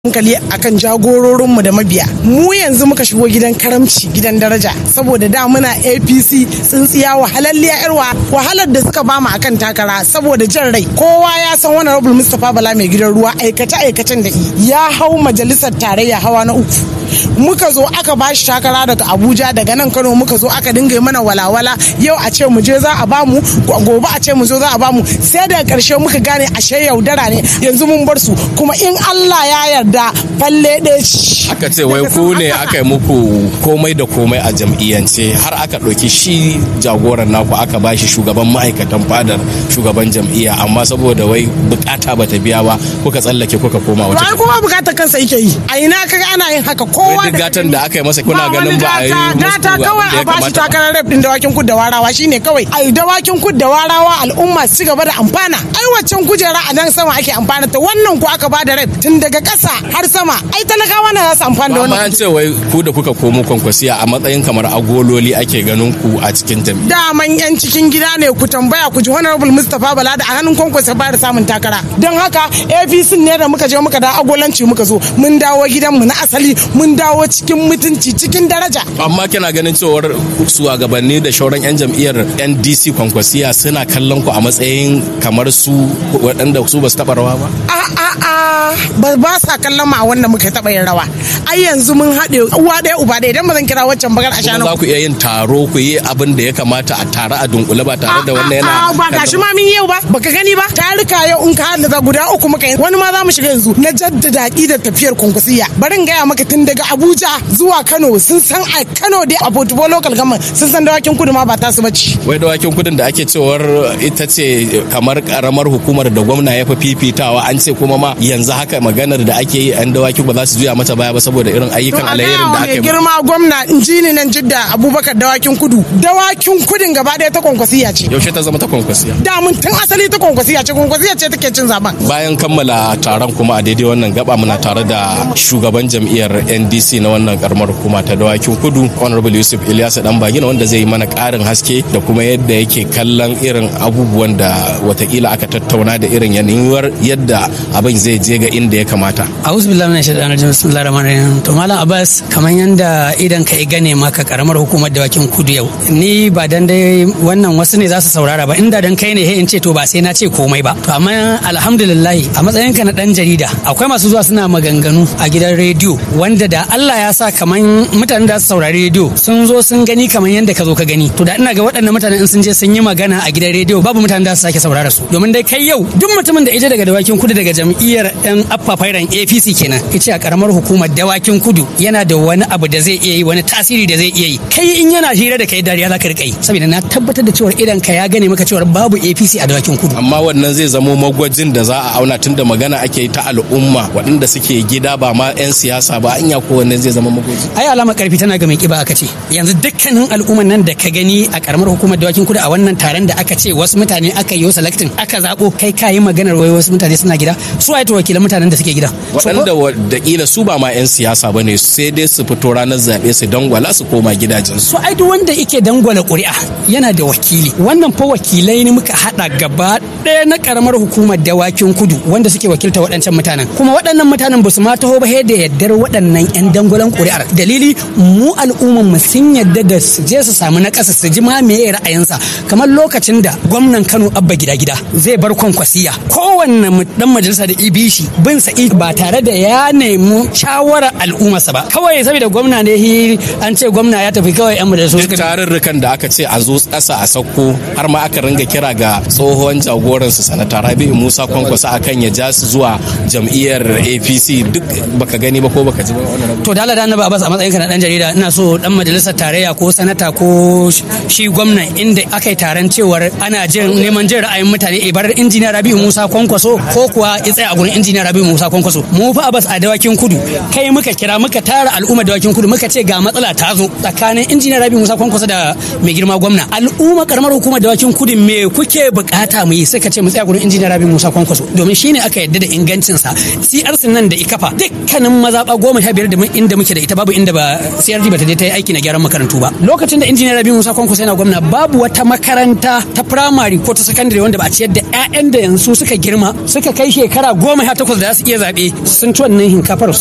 hankali akan jagororinmu da mabiya mu yanzu muka shigo gidan karamci gidan daraja saboda da muna apc tsintsiya wahalalliya yarwa wahalar da suka bamu akan takara saboda jan rai kowa ya san wani rabul mustapha bala mai gidan ruwa aikace aikacen da ya hau majalisar tarayya hawa na uku muka zo aka ba shi takara daga abuja daga nan kano muka zo aka dinga mana walawala yau a ce mu je za a bamu gobe a ce mu zo za a bamu sai daga karshe muka gane ashe yaudara ne yanzu mun bar su kuma in allah ya yarda falle ɗaya aka ce wai ku ne aka yi muku komai da komai a jam'iyyance har aka ɗauki shi jagoran naku aka ba shi shugaban ma'aikatan fadar shugaban jam'iyya amma saboda wai bukata bata biya ba kuka tsallake kuka koma wata Wai kuma bukatar kansa yake yi a ina kaga ana yin haka kowa wai duk gatan da aka yi masa kuna ganin ba a yi gata kawai a bashi takarar rep din dawakin kud da warawa shine kawai ai dawakin kud da warawa al'umma su gaba da amfana ai waccan kujera a nan sama ake amfana ta wannan ku aka bada rep tun daga ƙasa har sama ai talakawa na za su amfana da amma wannan an ce wai ku da kuka komo kwankwasiya a matsayin kamar agololi ake ganin ku a cikin jam'iyya daman yan cikin gida ne ku tambaya ku ji honorable mustapha bala da a hannun kwankwasa ba da samun takara don haka apc ne da muka je muka da agolanci muka zo mun dawo gidanmu na asali mun dawo cikin mutunci cikin daraja amma kina ganin cewar shugabanni da shauran 'yan jam'iyyar ndc kwankwasiya suna kallon ku a matsayin kamar su waɗanda su ba su taɓa rawa ba a a a ba ba sa kallon ma wanda muka taɓa yin rawa ai yanzu mun haɗe uwa ɗaya uba ɗaya idan ba zan kira waccan bagar a kuma shanu za ku iya yin taro ku yi abin da ya kamata a tare a dunkule ba tare da wannan yana A'a, ba gashi ma min yau ba baka gani ba tarika yau in ka hada guda uku muka yi wani ma za mu shiga yanzu na jaddada da tafiyar kunkusiya bari in gaya maka tun daga Abuja zuwa Kano sun san a Kano dai a Portugal local government sun san dawakin kudu ma ba ta su bace wai dawakin kudin da ake cewar ita ce kamar karamar hukumar da gwamna ya fi fifitawa an ce kuma ma yanzu haka maganar da ake yi yan dawakin ba za su juya mata baya ba saboda irin ayyukan alherin da aka mai yi girma gwamna injini nan jidda Abubakar dawakin kudu dawakin kudin gaba ɗaya ta kunkusiya ce yaushe ta zama ta kwankwasiya da mun tun asali ta kunkusiya ce kunkusiya ce take cin zaben bayan kammala taron kuma a daidai wannan gaba muna tare da shugaban jam'iyyar ndc na wannan karamar hukuma ta dawakin kudu honorable yusuf ilyasu dan bagina wanda zai yi mana karin haske da kuma yadda yake kallon irin abubuwan da watakila aka tattauna da irin yanayuwar yadda abin zai je ga inda ya kamata a'udhu billahi minash shaitanir rajim bismillahir rahmanir rahim to malam abbas kamar yanda idan ka gane maka karamar hukumar dawakin kudu yau ni ba dan dai wannan wasu ne za su saurara ba inda dan kai ne he in ce to ba sai na ce komai ba to amma alhamdulillah a matsayin ka na dan jarida akwai masu zuwa suna maganganu a gidan rediyo wanda da Allah ya sa kaman mutanen da su saurari rediyo sun zo sun gani kaman yanda ka zo ka gani to da ina ga waɗannan mutanen in sun je sun yi magana a gidan rediyo babu mutanen da su sake saurara su domin dai kai yau duk mutumin da ije daga dawakin kudu daga jam'iyyar yan affafairan APC kenan yace a karamar hukumar dawakin kudu yana da wani abu da zai iya yi wani tasiri da zai iya yi kai in yana hira da kai dariya zaka rika yi saboda na tabbatar da cewa idan ka ya gane maka cewa babu APC a dawakin kudu amma wannan zai zamo magwajin da za a auna tun da magana ake yi ta al'umma waɗanda suke gida ba ma 'yan siyasa ba anya ko wannan zai zama magwaji ai alamar karfi tana ga mai kiba aka ce yanzu dukkanin al'umman nan da ka gani a karamar hukumar dawakin kudu a wannan taron da aka ce wasu mutane aka yi selecting aka zabo kai kayi maganar wai wasu mutane suna gida su waye to wakilan mutanen da suke gida waɗanda watakila su ba ma 'yan siyasa ba ne sai dai su fito ranar zaɓe su dangwala su koma gidajensu so ai duk wanda yake dangwala ƙuri'a yana da wakili wannan fa wakilai ne muka haɗa gaba ɗaya na karamar hukumar dawakin kudu wanda suke wakilta waɗancan mutanen kuma waɗannan mutanen ba su ma taho ba sai da yaddar waɗannan 'yan dangwalan ƙuri'ar dalili mu al'umman mu sun yadda da su je su samu na ƙasa su ji ma meye ra'ayinsa kamar lokacin da gwamnan Kano Abba gida gida zai bar kwankwasiya kowanne mu- dan majalisa da ibishi bin sa ba tare da ya nemi shawarar al'ummarsa ba kawai saboda gwamna ne hi an ce gwamna ya tafi kawai yan majalisu duk tarurrukan da aka ce a zo ƙasa a sauko har ma aka ringa kira ga tsohon jagoransu sanata rabi'u musa kwankwasa akan ya ja su zuwa jam'iyyar apc duk baka gani ba ko baka ji ba wannan to da Allah da annabi Abbas a matsayin ka na dan jarida ina so dan majalisar tarayya ko sanata ko sh- shi gwamnan inda aka yi taron cewar ana jin neman jin ra'ayin mutane ibar injiniya Rabi'u Musa Kwankwaso ko kuwa ya tsaya a gurin injiniya Rabi'u Musa Kwankwaso mu fa Abbas a dawakin kudu kai muka kira muka tara al'umma dawakin kudu muka ce ga matsala ta zo tsakanin injiniya Rabi'u Musa Kwankwaso da mai girma gwamna al'umma karamar hukumar dawakin kudu me kuke bukata mu yi sai ka ce mu tsaya gurin injiniya Rabi'u Musa Kwankwaso domin shine aka yadda da ingancinsa CRC nan da ikafa dukkanin mazaɓa goma sha biyar da da inda muke da ita babu inda ba CRD ba ta je ta yi aiki na gyaran makarantu ba lokacin da injiniyar Rabi Musa Kwankwaso yana gwamna babu wata makaranta ta primary ko ta secondary wanda ba a ciyar da 'ya'yan da yanzu suka girma suka kai shekara goma sha takwas da za su iya zaɓe sun ci wannan hinkafar